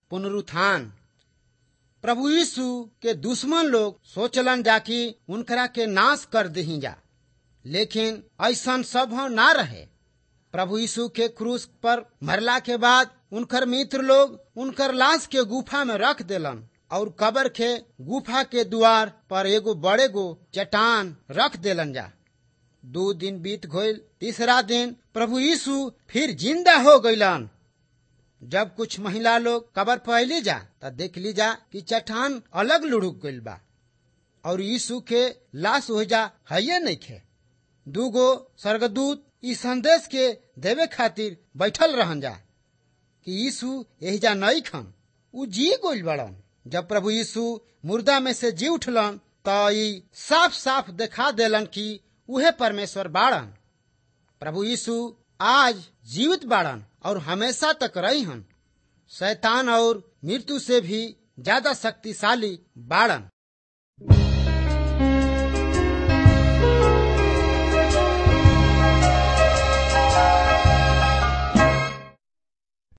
पुनरुत्थान प्रभु यीशु के दुश्मन लोग सोचलन जा कि उनकरा के नाश कर दही जा लेकिन ऐसा सब ना रहे प्रभु यीशु के क्रूस पर मरला के बाद उनकर मित्र लोग उनकर लाश के गुफा में रख देलन और कबर के गुफा के द्वार पर एगो बड़े गो चट्टान रख देलन जा दो दिन बीत गईल तीसरा दिन प्रभु यीशु फिर जिंदा हो गईलन जब कुछ महिला लोग कबर पहली जा त देख ली जा कि चट्टान अलग लुढ़क गईल बा और यीशु के लाश हो जा है नहीं खे दूगो स्वर्गदूत ई संदेश के देवे खातिर बैठल रहन जा कि यीशु एहिजा नहीं खन उ जी गोल बड़न जब प्रभु यीशु मुर्दा में से जी उठलन त ई साफ साफ देखा देलन कि उहे परमेश्वर बाड़न प्रभु यीशु आज जीवित बाड़न और हमेशा तक रही हन शैतान और मृत्यु से भी ज्यादा शक्तिशाली बाड़न